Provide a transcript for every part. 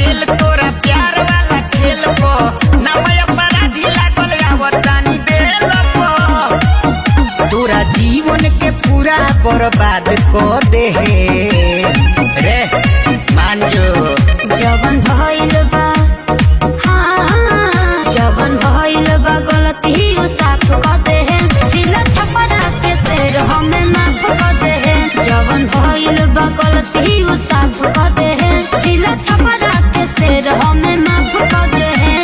Fail तोरा प्यार वाला खेल पो ना मैं अपराधी लागल आवतानी बेल पो तोरा जीवन के पूरा बर्बाद कर दे रे मान जो जवन भइल बा हाँ, जवन भइल बा गलती उ साफ क दे जिला छपरा के शेर हमें माफ क दे जवन भइल बा गलती उ साफ क दे जिला छपरा के शेर हमें माफ क दे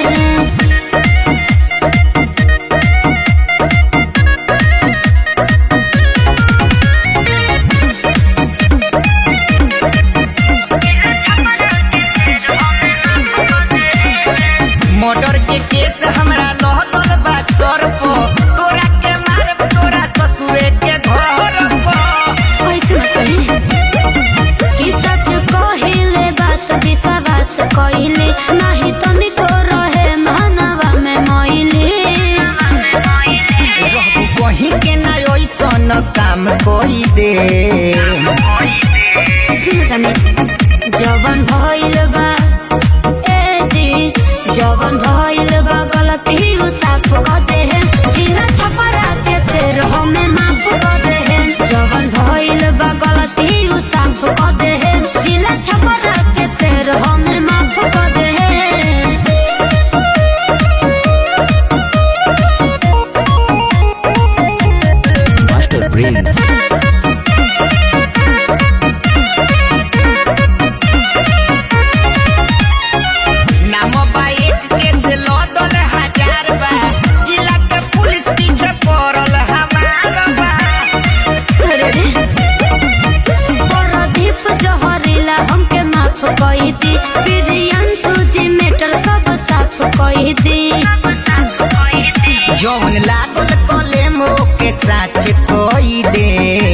मर्डर के केस हमरा लहदल बा सर पो तोरा के मारब तोरा ससुरे के घर पो कैसे न कही कि सच कहिले बात विश्वास कहिले नाही तनिको रहे मानवा में मैली रहबू कहीं के ना ऐसन काम कोई दे सुन तनी जवन भइल बा ए जी जवन भइल बा गलती उ साफ क दे जिला छपरा के शेर हमें माफ क दे जवन भइल बा गलती उ साफ क दे जिला छपरा के शेर हमें माफ क दे Master Prince. नाम बा एक केस लदल हजार बा जिला के पुलिस पीछे पड़ल हमार बा अरे रे परदीप जहरीला हमके माफ कही दी प्रियांशु जी मेटर सब साफ कही दी जौन लागल कलेम के साच कोई दे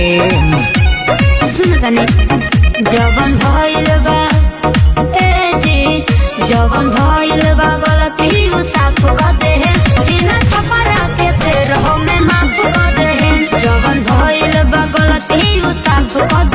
सुन तनी जवन भइल बा ए जी जवन भइल बा गलती उ साफ क दे जिला छपरा के शेर हमें माफ क दे जवन भइल बा गलती उ साफ क